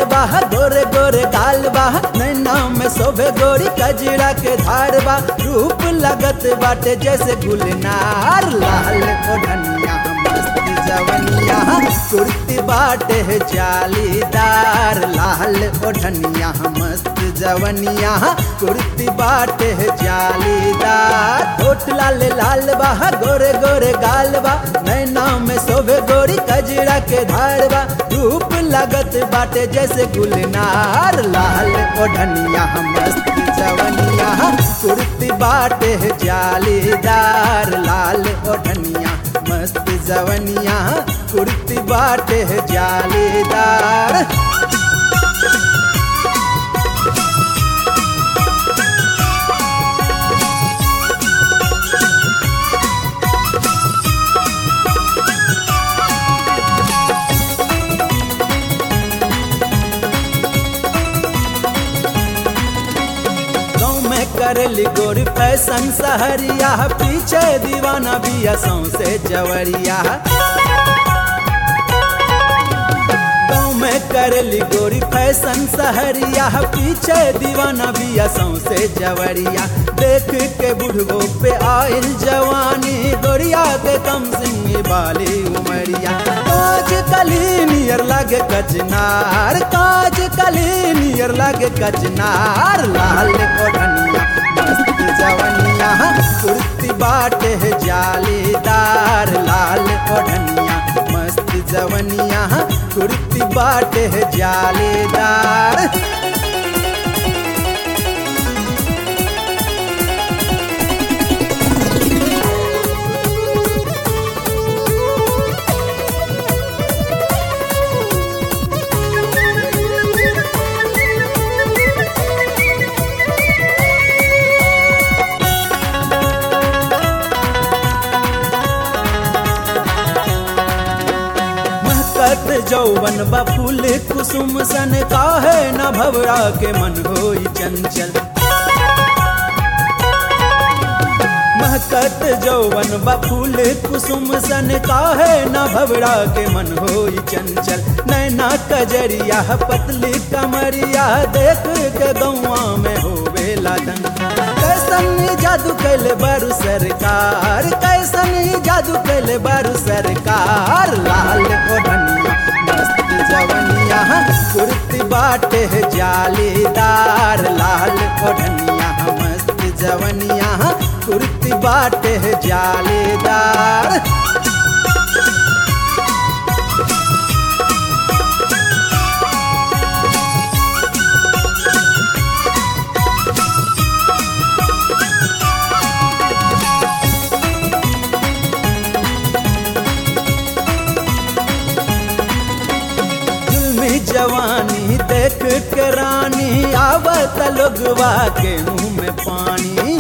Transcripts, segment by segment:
लाल बा गोरे गोरे गाल बा नैना में शोभे गोरी कजरा के धार बा रूप लगत बाटे जैसे गुलनार लाल ओढ़निया मस्त जवनिया कुर्ती बाटे है जालीदार लाल ओढ़निया मस्त जवनिया कुर्ती बाटे है जालीदार होठ लाल लाल बा गोरे गोरे गाल बा नैना में शोभे गोरी कजरा के धार बा रूप लगत बाटे जैसे गुलनार लाल ओढ़निया मस्त जवनिया कुर्ती बाटे है जालीदार लाल ओढ़निया मस्त जवनिया कुर्ती बाटे है जालीदार गाँव में करेली गोरी फैशन सहरिया पीछे दीवाना बिया सौसे जवरिया गाँव में करेली गोरी फैशन सहरिया पीछे दीवाना बिया सौसे जवरिया देख के बुढ़बो पे आयल जवानी गोरिया के कम सिंह बाली उमरिया काज कली नियर लगे कचनार काज कली नियर लगे कचनार लाल ओढ़निया मस्त जवनिया कुर्ती बाटे है जालीदार लाल ओढ़निया मस्त जवनिया कुर्ती बाटे है जालीदार महकत जौवन बा फूल कुसुम सन काहे न भवरा के मन होई चंचल महकत जौवन बा फूल कुसुम सन काहे न भवरा के मन होई चंचल नैना कजरिया पतली कमरिया देख के गौआ में होवे लादन कैसन जादू कैले बारू सरकार कैसन जादू कैले बारू सरकार लाल ओढ़निया मस्त जवनिया कुर्ती बाटे है जालीदार लाल ओढ़निया मस्त जवनिया कुर्ती बाटे है जालीदार जुल्मी जवानी देख के रानी आवत लोगवा के मुंह में पानी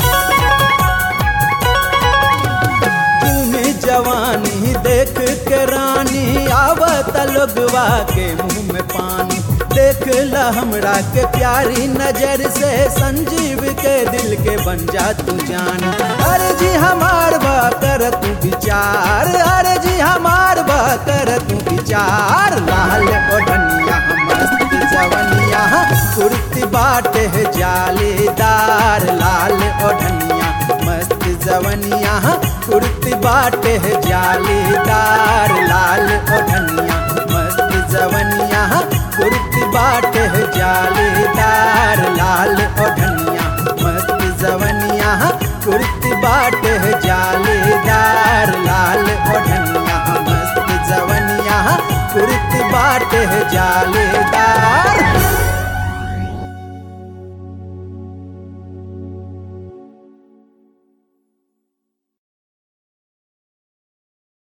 जुल्मी जवानी देख के रानी आवत लोगवा के मुंह में पानी देख ला हमरा के प्यारी नजर से संजीव के दिल के बन जा तू जान अरे जी हमार बा कर तू विचार अरे जी हमार बा कर तू विचार लाल ओढ़निया मस्त जवनिया कुर्ती बाटे है जालीदार लाल ओढ़निया मस्त जवनिया कुर्ती बाटे है जालीदार लाल ओढ़निया मस्त जवनिया कुर्ती बाटे है जालीदार लाल ओढ़निया मस्त जवनिया कुर्ती बाटे है जालीदार लाल ओढ़निया मस्त जवनिया कुर्ती बाटे है जालीदार